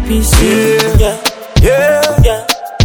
ABC. Yeah, Yeah, yeah,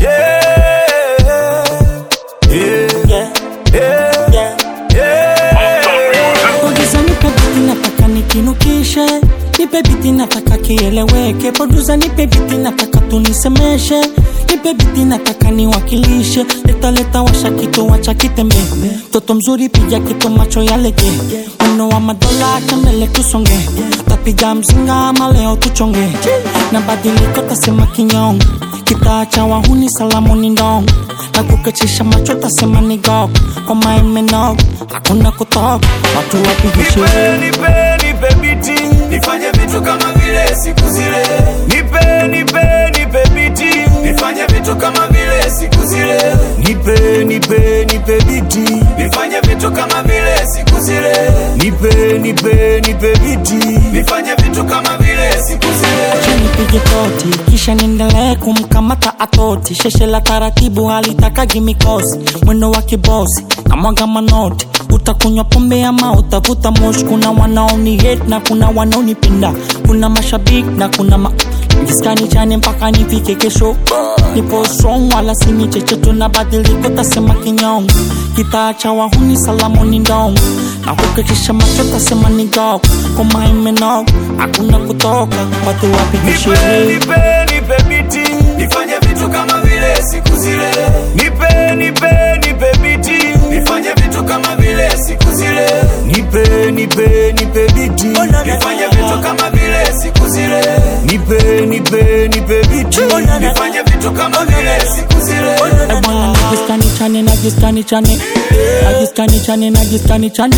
yeah, yeah, yeah, yeah. yeah. Producer nipe biti nataka nikinukishe, nipe biti nataka kieleweke. Producer nipe biti nataka tunisemeshe, nipe biti nataka niwakilishe. Leta leta washa kitu wacha kitembe, toto mzuri piga kitu macho yalege, mno wa madola acha mbele tusonge, tapiga mzinga ama leo tuchonge, na badiliko tasema kinyonge, kitaacha wahuni salamu ni ndongo na kukachisha macho tasema ni gok kwa maemenok hakuna kutok watu wapige sherehe Nipe, nipe, nipe biti nifanye vitu kama vile siku zile. Nipe, nipe, nipe biti nifanye vitu kama vile siku zile. Nipe, nipe, nipe biti nifanye vitu kama vile siku zile. Nipe, nipe, nipe biti nifanye vitu kama vile siku zile. Acha nipige toti kisha niendelee kumkamata atoti sheshe la taratibu halitakagi mikosi mwendo wa kibosi na mwaga manoti utakunywa pombe ama utavuta moshi kuna wanaoni hate na kuna wanaonipenda kuna mashabiki na kuna ma jiskani chane mpaka nifike kesho nipo strong wala sini chechetu na badiliko tasema kinyongo kitaacha wahuni salamu ni ndongo na kukekisha macho tasema ni gok koma imenok hakuna kutoka watu wapige Nipe, sherehe nipe, nipe biti nifanye vitu kama vile siku zile. Nipe, nipe, nipe biti nifanye vitu kama vile siku zile. Nipe, nipe, nipe biti nifanye vitu kama vile siku zile. Nipe, nipe, nipe biti nifanye vitu kama vile siku zile. Eh, bwana najiskani chane najiskani chane najiskani chane najiskani chane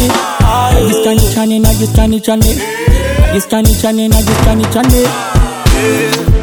najiskani chane najiskani chane najiskani chane najiskani chane Yeah.